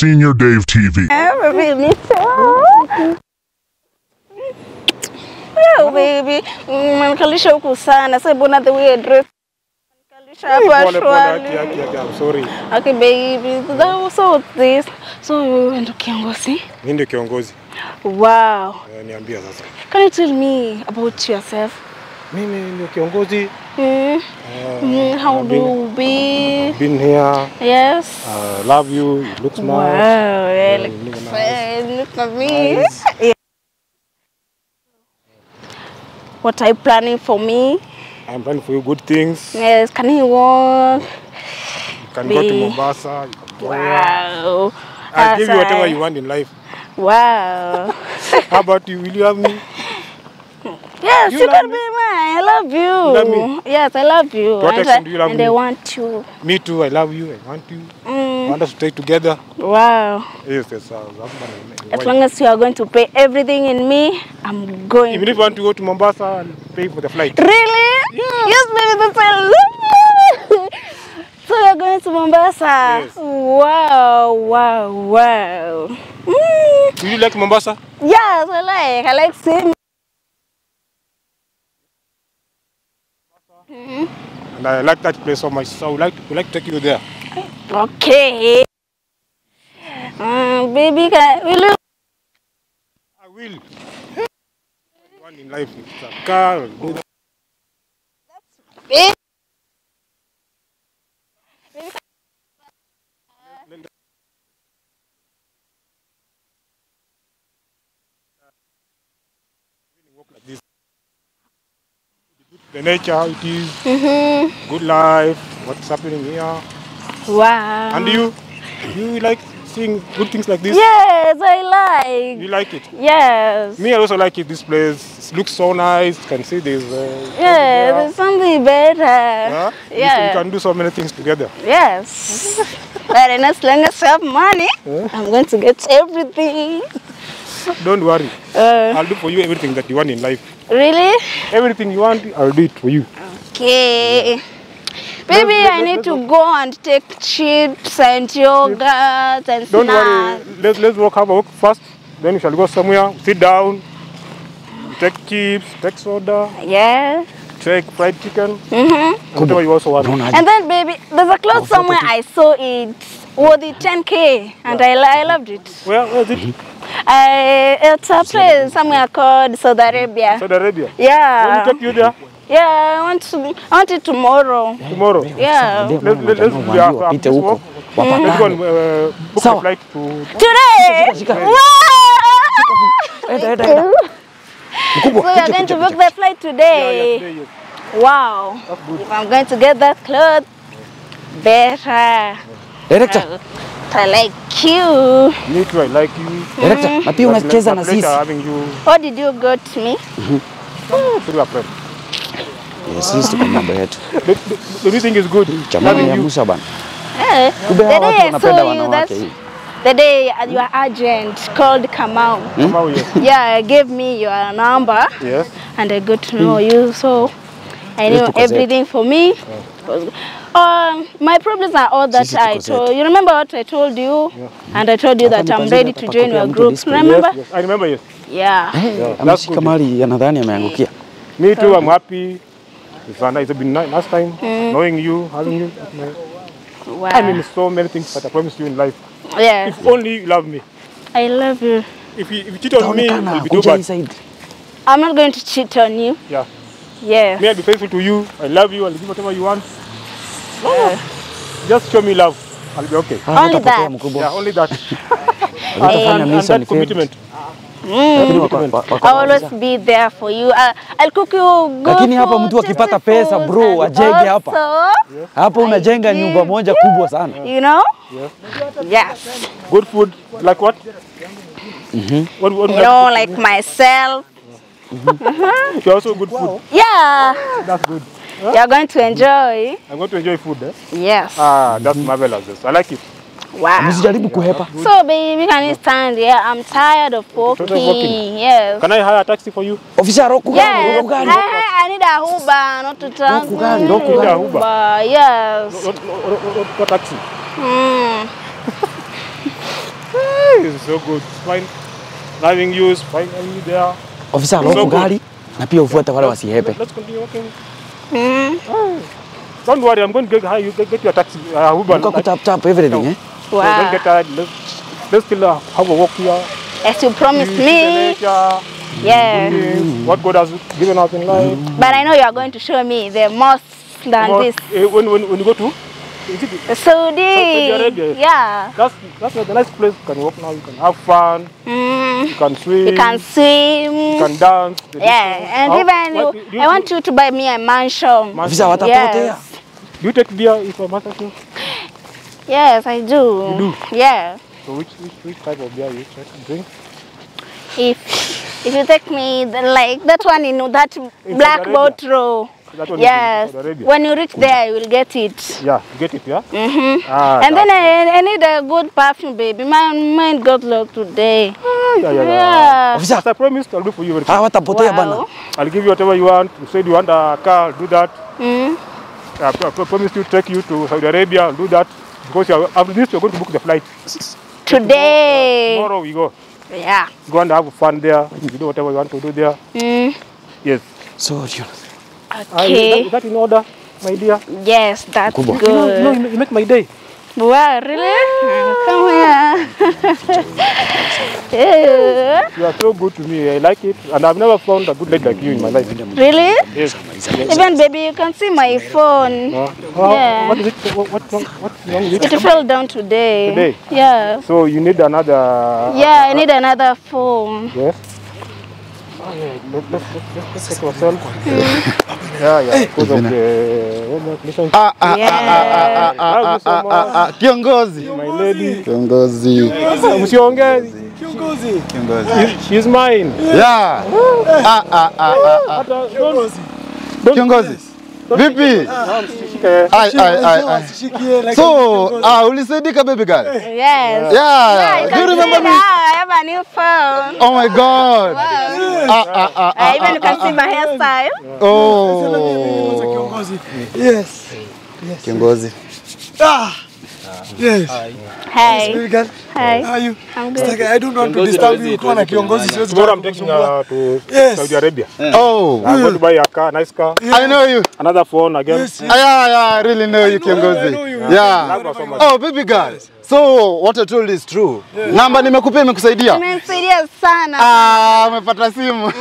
Senior Dave TV. Baby, me too. Oh, baby. Umenikalisha huku sana. Sasa mbona the way I dress? Umenikalisha hapa Pole pole, haki shwari. haki haki, I'm sorry. Okay, baby. That was so this. So wewe ndo kiongozi. Mimi ndio kiongozi. Wow. Eh, Niambia sasa. Can you tell me about yourself? Mimi ndio kiongozi. Mm. Eh, Mm, how I've do been- you be? Been here. Yes. Uh, love you. You look Wow, smart. yeah, you look, look nice. fine, look at me. Nice. Yeah. What are you planning for me? I'm planning for you good things. Yes, can you walk? You can go to Be- Mombasa. You can go here. Wow. I'll give you whatever Outside. you want in life. Wow. How about you? Will you have me? yes, You you, love can me? be mine. I love you. love me? Yes, I love you. To what and extent I, do you love and me? I want you. Me too. I love you. I want you. I Mm. want us to stay together. Wow. Yes, yes. Uh, husband and As wife. long as you are going to pay everything in me, I'm going. Even if you want to go to Mombasa, I'll pay for the flight. Really? Yes, baby, that's I love you. So you're going to Mombasa? Yes. Wow, wow, wow. Mm. Do you like Mombasa? Yes, I like. I like seeing. And I like that place so much. So I would like, would like to take you there. Okay. Um, baby, can, will you? I will. One in life, it's a car. I'll do that. Baby. Walk like this. The nature, how it is, Mm-hmm. good life, what's happening here. Wow. And you, you like seeing good things like this? Yes, I like. You like it? Yes. Me, I also like it. This place it looks so nice. You can see there's. Uh, Yeah, there's something better. yeah. You can- Yeah. You can do so many things together. Yes. but and as long as I have money, Yeah. I'm going to get everything. Don't worry. Uh, I'll do for you everything that you want in life. really? Everything you want, I'll do it for you. Okay. Maybe Let's- I let's- need let's to go and take chips and yogurt and Don't snacks. worry. Let's let's walk have a walk first. Then we shall go somewhere. Sit down. Take chips. Take soda. Yeah. Take fried chicken. Mm-hmm. and Whatever you also want. Unaonaje? And then, baby, there's a cloth somewhere I saw it worth it 10k, and I, li- I loved it. Where, where is it? I, it's a place somewhere called Saudi Arabia. Saudi Arabia. Let Yeah. me take you there Yeah, I want to. I want it tomorrow. tomorrow. Yeah. Ndio Let's, maana let's, let's, wajamaa we have, waambiwe wapite this huko walk. Let's go wapatane. and uh, book Sawa. a flight to. Today. shika. Wow! Enda, enda, enda. Mkubwa, So you're kuja, going to kuja, book the flight Yeah, today. yeah, yeah. Wow. If I'm going to get that clothes, better. Director, I like you. Me too, I like you. director, na pia unacheza na It's a pleasure sisi. having you What did you got me? through a friend. Yes, sisi tuko mambo yetu. The, the, the new thing is good. Jamani Having ya you. Musa bana. Eh, Kumbe the hawa day watu I wanapenda saw you, wanawake that's hii. the day your agent called Kamau. Come out here. Yeah, gave me your number Yes. and I got to know you. So I Yes, knew tuko zetu. everything for me. was good. Um, my problems are all that Sisi I tuko told zetu. you. Remember what I told you? And I told you Hapa that ni I'm kwanza ready hapa to join kupea your mtu group. display. Remember? Yes, yes. I remember, yes. Yeah. Eh, that's ameshika good. mali anadhani ameangukia. Me too, I'm happy. It's, a, it's been ni- nice time knowing you, having you. at my- Wow. I mean, so many things that I promised you in life. yes. If only you love me. I love you. If you, if you cheat on me, Taonekana it'll be too kuja hii bad. side. I'm not going to cheat on you. Yeah. Yes. Me, I'll be faithful to you. I love you. I'll give whatever you want. Just show me love. I'll be okay. Ah, Only utapotea that. mkubwa. Yeah, only that. Utafanya and, and mission that ni favorite. commitment. Lakini wako- wako- wako- I'll always be there for you. I, I'll cook you good Lakini hapa food, mtu akipata tasty pesa, foods, bro, and ajenge hapa. also, Hapo unajenga give nyumba moja kubwa sana. You know? Yes. Good food. Like what? What, what You like know, food? like myself. You're also good food. Yeah. That's good. You're going to enjoy. I'm going to enjoy food. Eh? Yes. Ah, that's marvelous. Yes. I like it. Wow. Msijaribu kuhepa. So, baby, can you stand here? I'm tired of walking. walking. Yes. Can I hire a taxi for you? Ofisa roku gani? Yes. Roku I, gani? I, I need a Uber, not to trans. Roku gani? Roku gani? Uber. Yes. What, what, what, what taxi? Mm. it's so good. It's fine. Driving you is fine. And you there. Ofisa So loku good. gari na pia ufuate wale wasihepe. Let's continue walking. Mm. Don't worry, I'm going to get, hi, you get, get your taxi. Uh, Uber. Uko kutap tap everything eh? So don't Wow. get tired. Let's, let's still uh, have a walk here. As you promised See the me. nature, Yeah. things, what God has given us in life. But I know you are going to show me the most than Well, this. eh, when, when, when you go to, is it, The Saudi. Arabia. Yeah. that's, that's a nice place. You can walk now, you can have fun, Mm. you can swim, You can swim. you can dance. the Yeah, disco. and How- even what you, do I want you to buy me a mansion. Man- Ofisa watapotea. Yes. Do you take beer if I'm asking? Yes, I do. You do? Yeah. So which, which, which type of beer you try to drink? If if you take me the, like that one in that black Saudi boat row. That one is in Yes. Saudi Arabia. When you reach there, you will get it. Yeah, you get it, yeah? Mm-hmm. Ah, and then that's- I, I need a good perfume, baby. My mind got locked today. Ah, yeah, yeah, yeah. Yeah. As Ofisa I promised, I'll do for you very soon. hawa watapotea bana. Wow. I'll give you whatever you want. You said you want a car, I'll do that. Mm. I pro- pro- promised to take you to Saudi Arabia, I'll do that. Because you are, after this, you're going to book the flight. Today. Tomorrow we go. Yeah. Go and have fun there. You do whatever you want to do there. Mm. Yes. So you Ah, is, that, Okay. is that in order, my dear? Yes, that's Kubwa. You know, you, know, good. you make my day. Wow, really? Come here. yeah. You are so good to me. I like it. And I've never found a good lady like you in my life. Really? Yes. Even baby, you can see my phone. Uh, how- Yeah. What is it? What, what's wrong, what's wrong with It it? fell down today. Today? Yeah. So you need another. Yeah, I need another phone. Yes. Oh, yeah. Let, let's, let's, let's, let's take ourselves. yeah, yeah. Because of the. Listen, Ah, ah, Yeah. ah, ah, Love you ah, so ah, ah, ah, Kiongozi. my lady. Kiongozi. Msiongee. Kiongozi. She- She's mine. Yeah. Ah, ah, ah, ah, ah. But, uh, don't, don't Kiongozi. Vipi? Shike. Ai, ai, ai, ai. So, ah, ulisaidika baby girl? Yes. Yeah. You Do you can see remember now me? I have a new phone. Oh my God. Ah, ah, ah, Uh, even ah, you can see my hairstyle. Oh. Yes. Kiongozi. Ah. Yes. Hey. Baby girl, Hi. how are you? I'm It's good. like I don't want to disturb you. Ukiwa na kiongozi siwezi Tomorrow I'm taking kukusumbua. her to Yes. Saudi Arabia. Oh. I'm going to buy a car, nice car, I know you. another phone again. Yes. Ah, yeah, yeah, I really know you, Kiongozi. I know you. Yeah. Love her so much. Oh, baby girl. So, what I told is true. Namba nimekupea imekusaidia? Imenisaidia sana. Ah, umepata simu.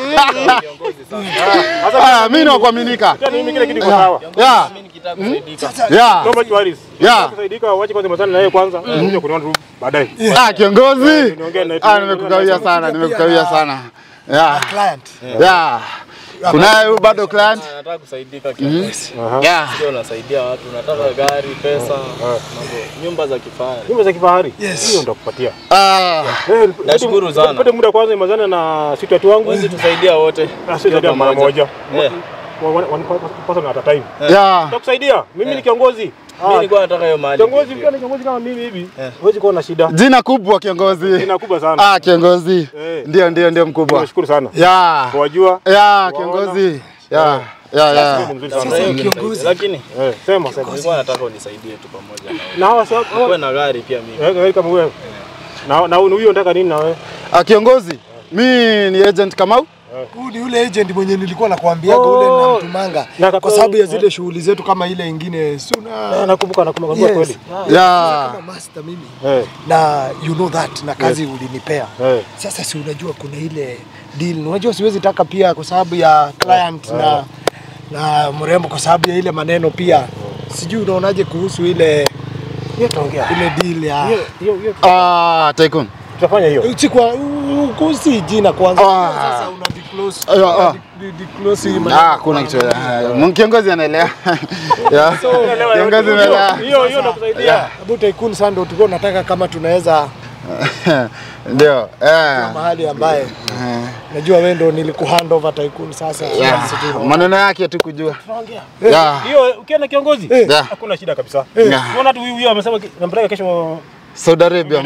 Ah, mimi ni wa kuaminika. Tena mimi kile kitu iko sawa. Yeah. Yeah. No much worries. Yeah. Kusaidika wache kwanza mazana na yeye kwanza. Kuja kuniona tu baadaye. Ah, kiongozi. Niongee na Ah, nimekukawia sana, nimekukawia sana. Yeah. Client. Yeah. Kunaye huyu bado client? Nataka kusaidika kiongozi. Yeah. Sio unasaidia watu, nataka gari, pesa, mambo, nyumba za kifahari. Nyumba za kifahari. Yes. Hiyo nitakupatia. Ah, Eh, Nashukuru nipate- sana. Nipate muda kwanza mazana na sisi watu wangu. Huwezi tusaidia wote. Ah, sisi ndio mara moja. Eh, One- one- one person at a time. yeah. Nitakusaidia. Mimi ni kiongozi. mimi Ah, nilikuwa nataka hiyo mali. Kiongozi ukiwa ni kiongozi kama mimi hivi, huwezi kuwa na shida. Jina kubwa kiongozi. Jina kubwa sana. Ah, kiongozi. Eh. Ndio, ndio, ndio mkubwa. Nashukuru sana. Yeah. Wajua. Yeah, kiongozi. Yeah. Yeah, yeah. Ni mzuri Sasa sana. hiyo kiongozi. Lakini Eh, sema sema. nilikuwa nataka unisaidie tu pamoja na wewe. Na hawa sasa Kuwe na gari pia mimi. Eh, wewe kama wewe. Na na huyo unataka nini na wewe? Ah, kiongozi. Mi ni agent Kamau. Huyu ni yule agent mwenye nilikuwa nakwambiaga ule Oh. namtumanga Na kwa sababu ya zile shughuli zetu kama ile ingine si Eh, una nakumbuka nakumbuka Yes. kweli. Yeah. kama master mimi Eh, na you know that na kazi ulinipea eh. sasa si unajua kuna ile deal unajua siwezi taka pia kwa sababu ya client na na mrembo kwa sababu ya ile maneno pia sijui unaonaje kuhusu ile Hiyo tuongea. ile deal ya Hiyo hiyo hiyo Ah, Tycoon. tutafanya hiyo. si kwa kusi jina kwanza Ah. sasa una disclose Ah, ah. una di- di- disclose hii maneno. Ah, kuna kitu. Ah, Kiongozi anaelewa. Yeah. Kiongozi anaelewa. Hiyo hiyo nakusaidia. Abu Tycoon sasa ndio tulikuwa tunataka kama tunaweza Ndio. Eh. mahali ambaye najua wewe ndio nilikuhand over Tycoon sasa Yeah. Sisi tu- Maneno yake tu kujua. Yeah. Hiyo ukiwa na kiongozi Yeah. hakuna shida kabisa. Yeah. Unaona tu huyu huyu amesema ki- nampeleka kesho Saudi Arabia.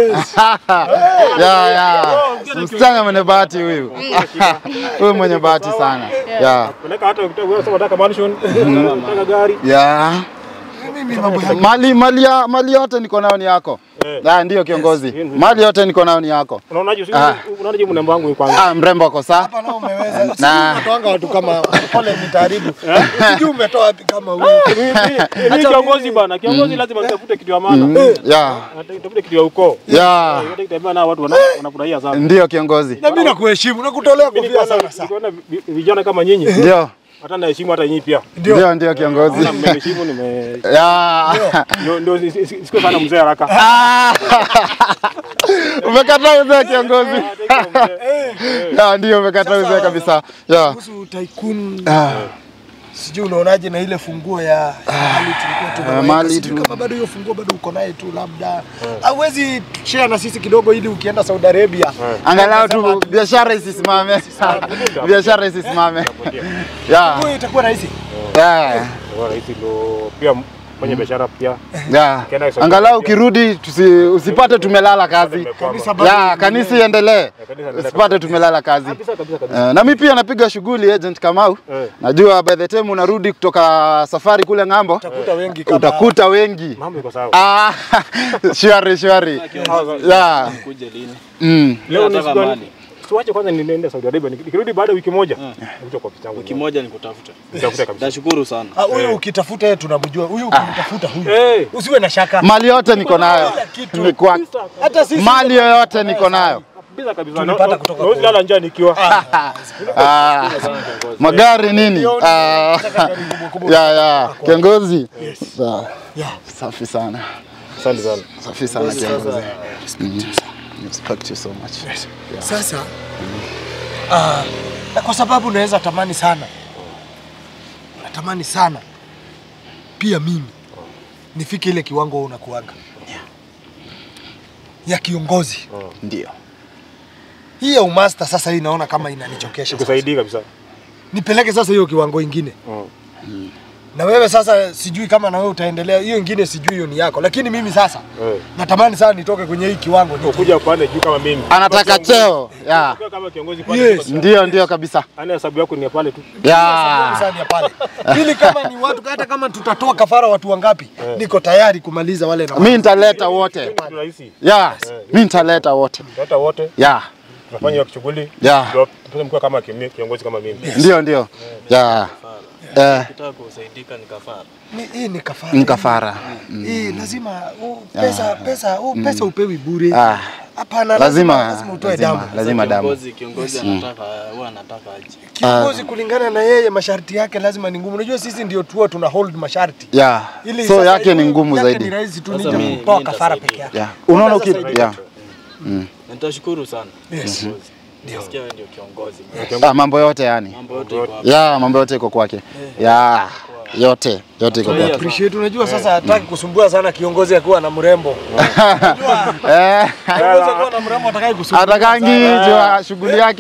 Yeah, yeah. Msichana mwenye bahati huyu. Huyu mwenye bahati sana. Yeah. peleka hata ukitaka wewe sema unataka mansion, unataka gari. Yeah. mimi mambo ya Mali mali ya mali yote niko nayo ni yako. Ah, ndio kiongozi. Yes, yes. Mali yote niko nayo ni yako. Unaonaje Ah. unaonaje mnemba wangu kwanza? Ah, mrembo ako saa. Hapa nao umeweza. Na- Na unatoanga watu kama pole nitaharibu. Sijui umetoa wapi kama huyu. Mimi kiongozi bana, kiongozi lazima nitafute kitu ya maana. Yeah. Nitafute kitu ya ukoo. Yeah. Hata kitembea na watu wana- wanafurahia sana. Ndio kiongozi. Na mimi nakuheshimu, nakutolea Mimi kofia nikiona sana sana. nikiona vi- vijana kama nyinyi Ndio. hata naheshimu hata nyinyi pia. Ndio ndio kiongozi. Naona mmeheshimu nime Yeah. ndio ndio si- si- si- siko sana mzee haraka. Ah. Umekataa uzee kiongozi. Ya, ndio umekataa uzee kabisa. Ya. Kuhusu tycoon Ah. sijui unaonaje na ile funguo ya ya mali tulikuwa tunaweka. mali Sijui tu- kama bado hiyo funguo bado uko naye tu labda. Hauwezi share na sisi kidogo ili ukienda Saudi Arabia. Angalau tu biashara isisimame. Biashara isisimame. Ya. Funguo itakuwa rahisi. Ya. Kwa rahisi ndo pia mwenye biashara pia. Ya. Ukienda Saudi Angalau Arabia. ukirudi tusi, usipate tumelala kazi. Kanisa bado Ya, kanisa iendelee. Usipate tumelala kazi. Kabisa kabisa kabisa. Eh, na mimi pia napiga shughuli agent Kamau. Eh. Najua by the time unarudi kutoka safari kule ng'ambo utakuta wengi kama utakuta wengi. Mambo iko sawa. Ah, shwari shwari. Ya. Kuje lini? Mm. Leo ni Nataka siku gani? mali. Siwache kwanza niende Saudi Arabia. Niki- Nikirudi baada ya wiki moja, nikuja kwa picha yangu. Wiki moja nikutafuta. Nitakuta kabisa. Nashukuru sana. Ah, huyu ukitafuta yeye tunamjua. Huyu ukimtafuta huyu. Eh, Usiwe na shaka. Mali yote niko nayo. kitu. Ni kwa Hata sisi mali yoyote niko nayo. kabisa kabisa. Tulipata Na- kutoka na- Nawezi lala njaa nikiwa. Ah, magari nini? Ah, ya ya kiongozi. Sawa. Yeah. Safi sana. Asante sana. Safi sana kiongozi. Mm. Respect you so much. Sasa ah, na kwa sababu naweza tamani sana, natamani sana pia mimi nifike ile kiwango wewe unakuanga ya kiongozi. Ndio. Hii ya umasta sasa, hii naona kama inanichokesha. sasa. Nikusaidie kabisa. Nipeleke sasa hiyo kiwango ingine Mm. na wewe sasa, sijui kama na wewe utaendelea hiyo ingine, sijui hiyo ni yako, lakini mimi sasa Eh. natamani sana nitoke kwenye hii kiwango ni Ukuja upande juu kama mimi. Anataka cheo. Ya. Ukiwa kama kiongozi pale. Yes. kabisa. Ndio ndio kabisa. Ana hesabu yako ni ya pale tu. Ya. sana ya pale, ili kama ni watu, hata kama tutatoa kafara watu wangapi, niko tayari kumaliza wale na Mimi nitaleta wote. Kitu rahisi. Ya. Mimi nitaleta wote. Hata wote Ya. tunafanya hiyo shughuli. Ya. Ndio tupate mkiwa kama kimi- kiongozi kama mimi. Ndio ndio. Ya. Eh, Ukitaka kusaidika ni kafara. Ni- hii ni kafara. ni kafara. Hii lazima u, pesa pesa u, pesa upewi bure. Ah, Hapana, lazima lazima utoe lazima, damu. lazima damu. Kiongozi kiongozi anataka huwa anataka aje. Kiongozi kulingana na yeye masharti yake lazima ni ngumu. Unajua sisi ndio tuo tuna hold masharti. Ya. Ili So sasa yake hiyo- ni ngumu yake Ni zaidi. rahisi tu Sasa nije mi- kutoa mi kafara nitasaidia. peke yake. Ya. Unaona uki Unaweza ya. Na Nitashukuru sana. Yes. Kiongozi. Nasikia wewe ndio kiongozi. Ah, mambo yote yani. Mambo yote iko hapa. Ya, mambo yote iko kwake. Ya. Yote, yote iko kwake. Appreciate. Unajua sasa hataki kusumbua sana kiongozi akiwa na mrembo. Eh, Kiongozi akiwa na mrembo hataki kusumbua. atakangi jua shughuli yake.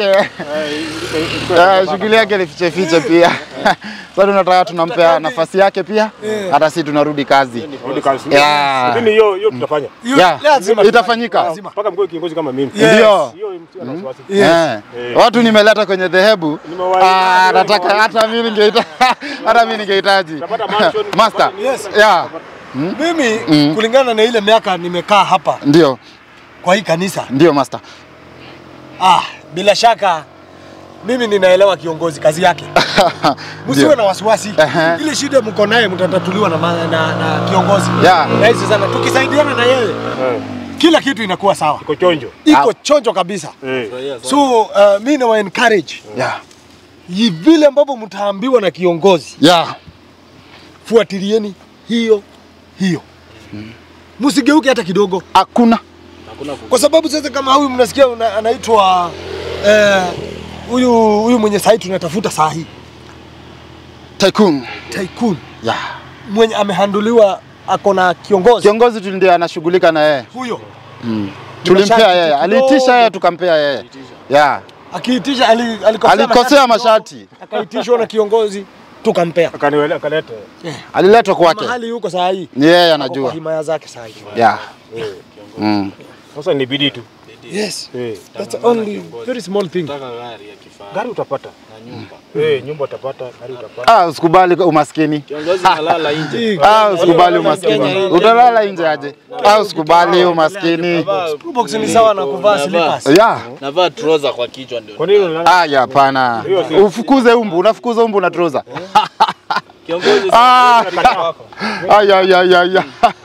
Eh, shughuli yake ni fiche fiche pia. Sasa tunataka tunampea nafasi yake pia. Hata sisi tunarudi kazi. Rudi kazi. Ya. Lakini hiyo hiyo tutafanya. Hiyo Ya. lazima Itafanyika. Mpaka mkiwa kiongozi kama mimi. Yes. Ndio. Hiyo msio na wasiwasi. Eh. Watu nimeleta kwenye dhehebu. Nimewahi- Ah, nataka hata mimi ningehitaji hata mimi ningehitaji. Utapata mansion, Master. Yes. Yeah. Mimi kulingana na ile miaka nimekaa hapa Ndio, kwa hii kanisa, ndio master. ah, bila shaka mimi ninaelewa kiongozi kazi yake. Msiwe Ndio. na wasiwasi. Ehe. Ile shida mko naye mtatatuliwa na, ma- na, na kiongozi. Yeah. Rahisi sana. Tukisaidiana na yeye Eh. kila kitu inakuwa sawa. Iko chonjo. Iko chonjo kabisa. Eh. Furahia sana. So uh, mi nawa encourage Yeah. Yi- vile ambavyo mtaambiwa na kiongozi, Yeah. fuatilieni hiyo hiyo, msigeuke hata kidogo, Hakuna. Hakuna ku- kwa sababu sasa kama huyu mnasikia una- anaitwa eh, huyu huyu mwenye sahi tunatafuta saa hii Tycoon. tycoon Yeah. mwenye amehanduliwa ako na kiongozi Kiongozi tu ndiye anashughulika na yeye. huyo Tulimpea masharti yeye. kidogo. Aliitisha yeye tukampea yeye. Yeah. akiitisha ali, alikosea, Alikosea masharti masharti. akaitishwa na kiongozi tukampea Akaniwele akaleta. Aliletwa kwake. mahali yuko saa hii Ni yeye ako kwa anajua. himaya zake saa hii Yeah. Mm. Sasa ni bidii tu. Yes. Eh, That's the only very small thing. Nataka gari ya kifahari gari utapata. na nyumba. Eh, nyumba utapata, gari utapata. Ah, usikubali umaskini. Kiongozi nalala nje. Ah, usikubali umaskini. Utalala nje aje? Ah, usikubali umaskini. Box ni sawa na kuvaa slippers. Ya. Navaa trouser kwa kichwa ndio. Kwa nini unalala? Ah, ya hapana. Ufukuze umbu, unafukuza umbu na trouser. Kiongozi Ah, sasa wako. ay ay ay ay.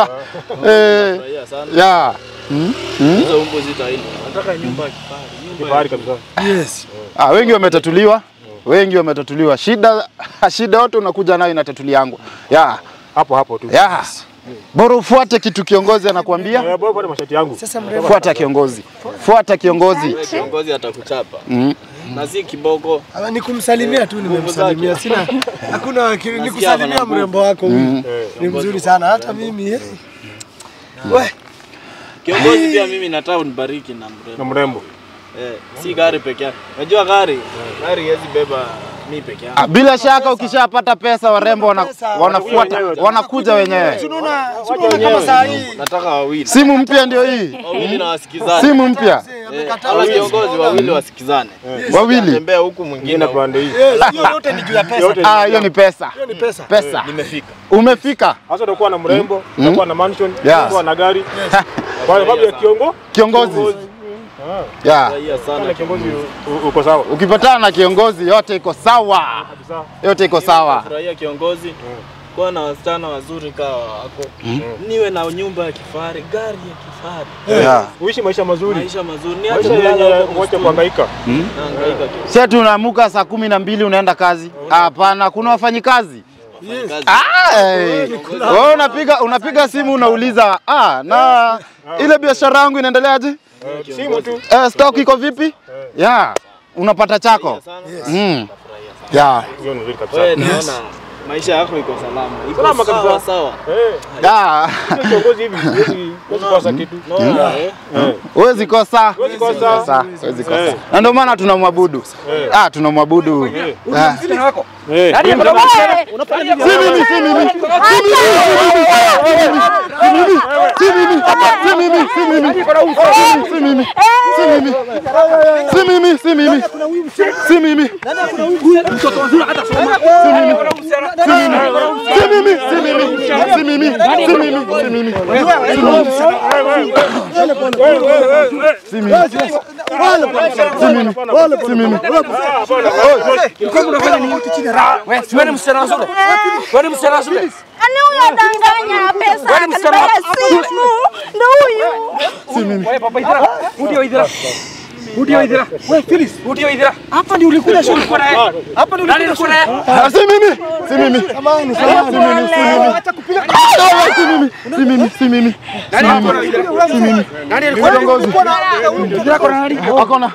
Eh, Furahia sana. ya. Hizo umbo zitaili. Nataka nyumba ya kifahari. Nyumba Kifahari kabisa. Yes. Ah, wengi wametatuliwa. Wengi wametatuliwa. Shida shida yote unakuja nayo inatatuliangwa. Ya. Hapo hapo tu. Ya. Bora ufuate kitu kiongozi anakuambia. Eh, bora pale mashati yangu. Sasa mrembo. Fuata kiongozi. Fuata kiongozi. Wewe kiongozi atakuchapa. Mm. Na si kiboko. Ah, Ni kumsalimia tu nimemsalimia. Sina hakuna ki- ni kusalimia mrembo wako huyu. Ni mzuri sana hata mimi. eh. We, Kiongozi pia mimi nataka unibariki na Na mrembo. mrembo. Eh, si gari peke yake. Unajua gari, gari haiwezi beba mi peke yangu. Ah, Bila shaka ukishapata pesa warembo wana, wanafuata wanakuja wenyewe. tunaona tunaona kama saa hii Nataka wawili. Simu mpya ndio hii. Wawili na wasikizane. Simu mpya Eh, Ala kiongozi wawili wasikizane. wawili. Tembea huku Ingine mwingine. huku. pande hii. Yes, hiyo yote ni juu ya pesa. Yote Ah, hiyo ni pesa. Hiyo ni pesa. Pesa. Nimefika. Umefika Sasa utakuwa na mrembo, utakuwa na mansion, Yes. utakuwa na gari. Kwa sababu ya kiongo, kiongozi. Ya. Furahia sana. na kiongozi u- uko sawa. Ukipatana na kiongozi yote iko sawa. Kabisa. Yote iko sawa. Furahia kiongozi. Kuwa na wasichana wazuri kawa wako. Niwe na nyumba ya kifahari, gari ya kifahari. Ya. Uishi maisha mazuri. Maisha mazuri. Niache Maisha kulala yenye huko wacha msituni. kuhangaika. Nahangaika tu. Sasa tunaamuka saa kumi na mbili unaenda kazi? Hapana, kuna wafanyikazi. Kazi. Ah, eh. Wewe unapiga unapiga simu unauliza, ah, na ile biashara yangu inaendeleaje? Simu tu. Eh, stock iko vipi? Ya. Unapata chako. Sana. Mm. Ya. Hiyo ni nzuri kabisa. Wewe naona maisha yako iko salama. Iko Salama sawa kabisa. sawa. Eh, Ya. sio kiongozi hivi, huwezi huwezi kosa kitu. Naona eh. Eh. Huwezi kosa. Huwezi kosa. Kosa, huwezi kosa. Eh. Na ndio maana tunamwabudu. Ah, tunamwabudu. Ah. Eh. Si mimi, si mimi. Si mimi, si mimi, si mimi. Si mimi. Si mimi. Si mimi, si mimi. Si mimi. Si mimi, si mimi. Si mimi, si mimi, si mimi. Si mimi. Si mimi. Wewe msichana shule. Wewe msichana shule. Ani huyo adanganya pesa, anataka simu. Ndio huyu. Wewe papa idhira. Udio idhira. Udio idhira. Wewe Phyllis, udio idhira. Hapa ndio ulikuja shule kwa naye. Hapa ndio ulikuja shule. Ah, Si mimi, si mimi. Samahani, Si mimi, si mimi. Ah, Si mimi, si mimi, si mimi. Nani alikuwa na idhira? Si mimi. Nani alikuwa Kiongozi. idhira kwa nani? Akona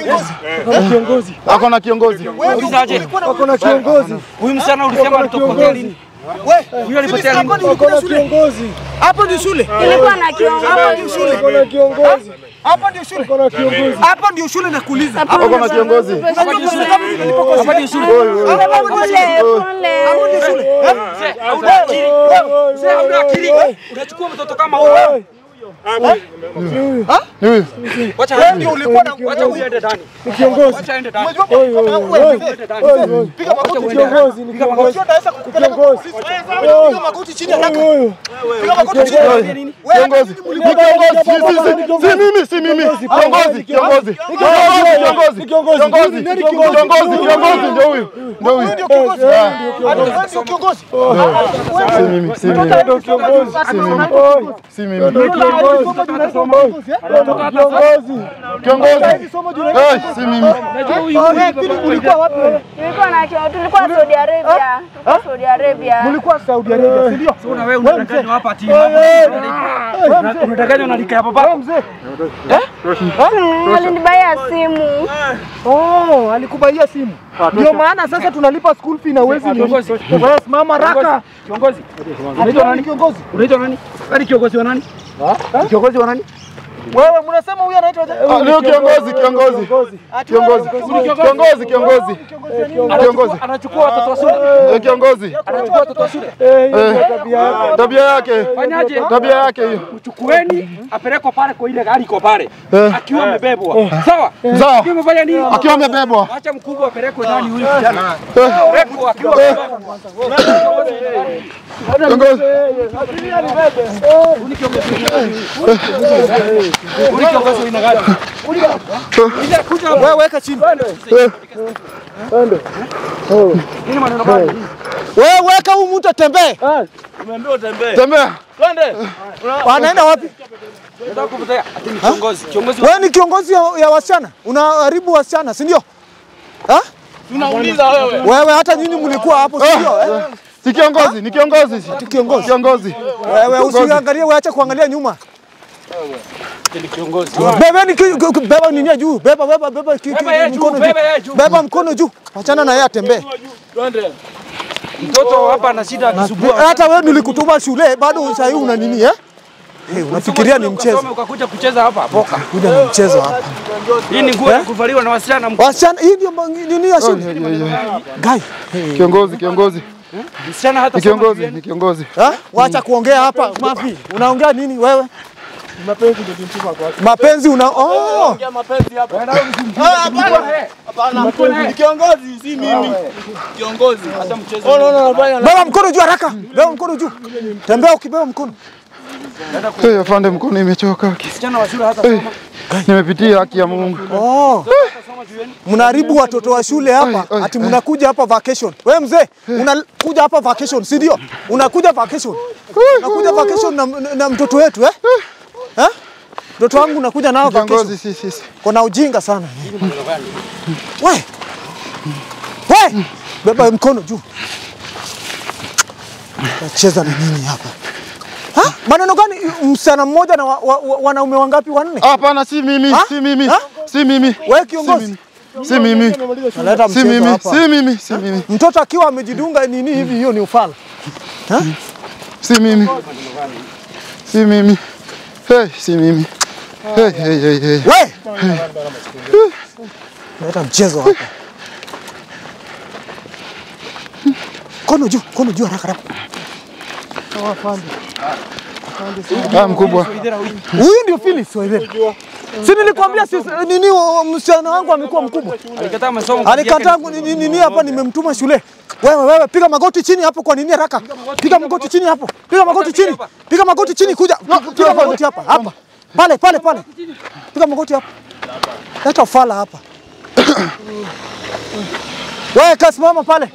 akona kiongozi. Ulizaje? wako na kiongozi. Huyu msichana ulisema alitopotea lini? Huyu alipotea lini? Wako na kiongozi. Hapa ndio shule. Ilikuwa na kiongozi. Wako na kiongozi. Hapa ndio shule. Wako na kiongozi. Hapa ndio shule nakuuliza. Akona kiongozi. Hapa ndio shule. Hapa ndio shule. Pole, pole. Hauna akili. Mzee hauna akili. Unachukua mtoto kama huyo. Ni huyu. Wacha wewe ndio ulikuwa na wacha huyu aende ndani. Ni kiongozi. Wacha aende ndani. Oi, oi, oi, oi. Piga magoti ni kiongozi, ni kiongozi. Ni kiongozi. Piga magoti chini haraka. Piga magoti chini. Kiongozi. Ni kiongozi. Si, si, si. Si mimi, si mimi. Kiongozi, kiongozi. Kiongozi, kiongozi. Kiongozi. Kiongozi, kiongozi ndio huyu. Ndio huyu. Ndio kiongozi. Ndio kiongozi. Si mimi, si mimi. Ndio kiongozi. Si mimi. Si mimi. Ndio kiongozi. Kiongozi. Kiongozi. Eh, si mimi. Ulikuwa wapi wewe? Tulikuwa na kiongozi, tulikuwa Saudi Arabia. Tulikuwa Saudi Arabia. Ulikuwa Saudi Arabia, si ndio? Una wewe unadanganywa hapa ati. Unadanganywa na lika ya babako. Mzee. Alinibaya simu. Oh, alikubaia simu. Ndio maana sasa tunalipa school fee na uwezi Kiongozi. Yes, mama raka. Kiongozi. Unaitwa nani? Kiongozi. Unaitwa nani? Wewe ni kiongozi wa nani? Ni Kiongozi wa nani? Wewe mnasema huyu anaitwa Ah, Ndio kiongozi, kiongozi. Kiongozi. Kiongozi, kiongozi. Kiongozi. anachukua watoto wa shule. Eh, Kiongozi. Anachukua watoto wa shule. Eh, Tabia yake. Fanyaje? Tabia yake hiyo. Chukueni apelekwe pale kwa ile gari iko pale. Eh. Akiwa amebebwa. Sawa? Sawa. Akiwa amefanya nini? Akiwa amebebwa. Acha mkubwa apelekwe ndani huyu kijana. Eh, Apelekwe akiwa eh, Kiongozi. Wewe weka chini. Eh, Nini maneno gani? Wewe weka huyu mtu atembee. Tembea. Wanaenda wapi? Nataka kupotea. Ati ni kiongozi. Kiongozi Wewe ni kiongozi ya, ya wasichana, unaharibu wasichana, si ndio? Ha? Tunauliza wewe. Wewe hata nyinyi mlikuwa hapo, si ndio? Eh? Si kiongozi, ni kiongozi. Kiongozi. Kiongozi. Wewe usiangalie, weache kuangalia nyuma. ni kiongozi. Bebeni ki- ki- ki- beba nini juu, beba beba beba ki- ki- Beba yeye juu, mkono beba yeye juu. Beba mkono juu. Wachana na yeye atembee. Mtoto hapa ana shida akisumbua. Hata wewe nilikutuma shule bado sasa hivi una nini eh? Eh, unafikiria ni mchezo. Ukasome ukakuja kucheza hapa boka. Kuja ni mchezo hapa. Hii ni nguo ya kuvaliwa na wasichana. Wasichana hii ndio ma- nini ya shule? Guy. Kiongozi, kiongozi. Msichana hata Ni soma kiongozi, shuleni. ni kiongozi. Ha? Wacha kuongea hapa mafi. Unaongea nini wewe? Mapenzi ndio tunatuma kwa Mapenzi una oh. Ni kiongozi, si mimi. Kiongozi. Hata mchezo. Beba mkono juu haraka. Beba mkono juu. Tembea ukibeba mkono. Eh, afande mkono imechoka. Msichana wa shule hata Eh, Nimepitia haki ya Mungu. Oh. Mnaharibu watoto wa shule hapa, Oi, oi, ati mnakuja hapa vacation. Wewe mzee, unakuja hapa vacation, si ndio? Unakuja vacation. Unakuja vacation na, na, na mtoto wetu eh? Eh? Mtoto wangu unakuja nao vacation. Kiongozi, si si. si. Kuna ujinga sana. We. We. Beba mkono juu. Nacheza na nini hapa? Ha? Maneno gani? Msichana mmoja na wa, wa, wa, wanaume wangapi? Wanne? Hapana, si mimi, Ha? si mimi. Ha? Si mimi. Wewe kiongozi. Si mimi. Naleta Si mchezo mimi, hapa. si mimi, si mimi. Mtoto akiwa amejidunga nini hivi, hiyo ni ufala. Si mimi. Si mimi. Hey, si mimi. Hey, hey, hey, hey. We! Naleta mchezo hapa. Kono juu, kono juu haraka haraka. Ah, mkubwa. Huyu ndio Phyllis Waithera. Si nilikwambia sisi nini wa- msichana wangu amekuwa mkubwa. alikataa masomo. kazi yake Alikataa ni- ku- nini nini hapa nimemtuma shule. Wewe wewe piga magoti chini hapo kwa nini haraka? Piga magoti chini hapo. Piga magoti chini. Piga magoti chini kuja. Piga magoti hapa. Hapa. Pale pale pale. Piga magoti hapa. Leta ufala hapa. Wewe kasimama pale.